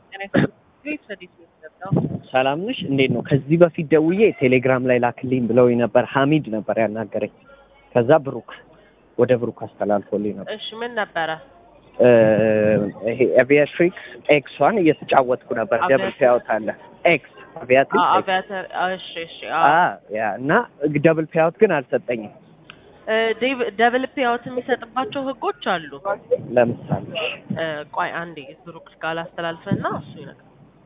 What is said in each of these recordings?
ሰላም ነሽ? እንዴት ነው? ከዚህ በፊት ደውዬ ቴሌግራም ላይ ላክልኝ ብለውኝ ነበር። ሀሚድ ነበር ያናገረኝ። ከዛ ብሩክ ወደ ብሩክ አስተላልፎልኝ ነበር። እሺ ምን ነበረ? እ ይሄ አቪያትሪክስ ኤክስ ዋን እየተጫወትኩ ነበር። ደብል አቪያትሪክስ? ፔያውት አለ ኤክስ አቪያትሪክስ ኤክስ አቪያተር እሺ እሺ አ ያ እና ደብል ፔያውት ግን አልሰጠኝም። ደብል ፔያውት የሚሰጥባቸው ህጎች አሉ። ለምሳሌ እ ቆይ አንዴ ብሩክ ጋር ላስተላልፍና እሱ ይነግረኛል።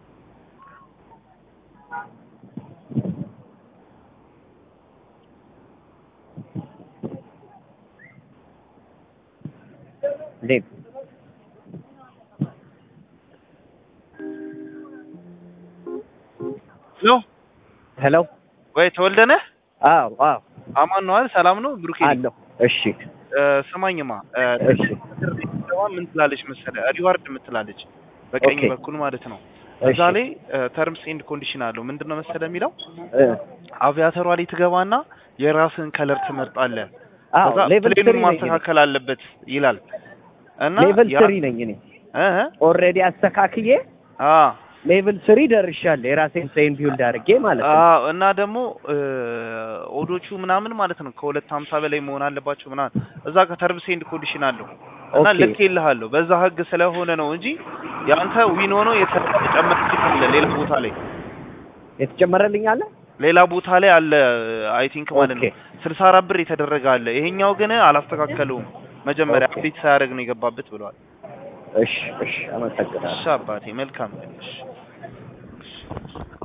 እንዴት ሄሎ ሄሎ ወይ ተወልደነ አዎ አዎ አማን ነው አይደል? ሰላም ነው ብሩኬ። አለሁ። እሺ እ ስማኝማ እ እሺ ስትገባ ምን ትላለች መሰለህ? ሪዋርድ የምትላለች በቀኝ ኦኬ። በኩል ማለት ነው። እሺ እዛ ላይ ተርምስ ኤንድ ኮንዲሽን አለው። ምንድነው መሰለህ የሚለው እ አቪያተሯ ላይ ትገባና የራስን ከለር ትመርጣለህ። አዎ ከዛ ሌቭል ፕሌኑን ስሪ ነኝ እኔ። ማስተካከል አለበት ይላል እና ሌቭል ያ- ስሪ ነኝ እኔ እ እ ኦልሬዲ አስተካክዬ አ ሌቭል ስሪ ደርሻለሁ። የራሴን ፕሌን ቢውልድ አድርጌ ማለት ነው። አዎ እና ደግሞ እ ኦዶቹ ምናምን ማለት ነው ከሁለት ሀምሳ በላይ መሆን አለባቸው ምናምን እዛ ከተርምስ ኤንድ ኮንዲሽን አለው እና ኦኬ። ልክ ይልሃለሁ በዛ ህግ ስለሆነ ነው እንጂ ያንተ ዊን ሆኖ የተጨመረ አለ ሌላ ቦታ ላይ የተጨመረልኝ አለ። ሌላ ቦታ ላይ አለ አይ ቲንክ ማለት ነው ኦኬ። ስልሳ አራት ብር የተደረገ አለ ይሄኛው ግን አላስተካከለውም መጀመሪያ ኦኬ። አፕዴት ሳያደርግ ነው የገባበት ብለዋል እሺ እሺ፣ አመሰግናለሁ። እሺ አባቴ መልካም ቀን እሺ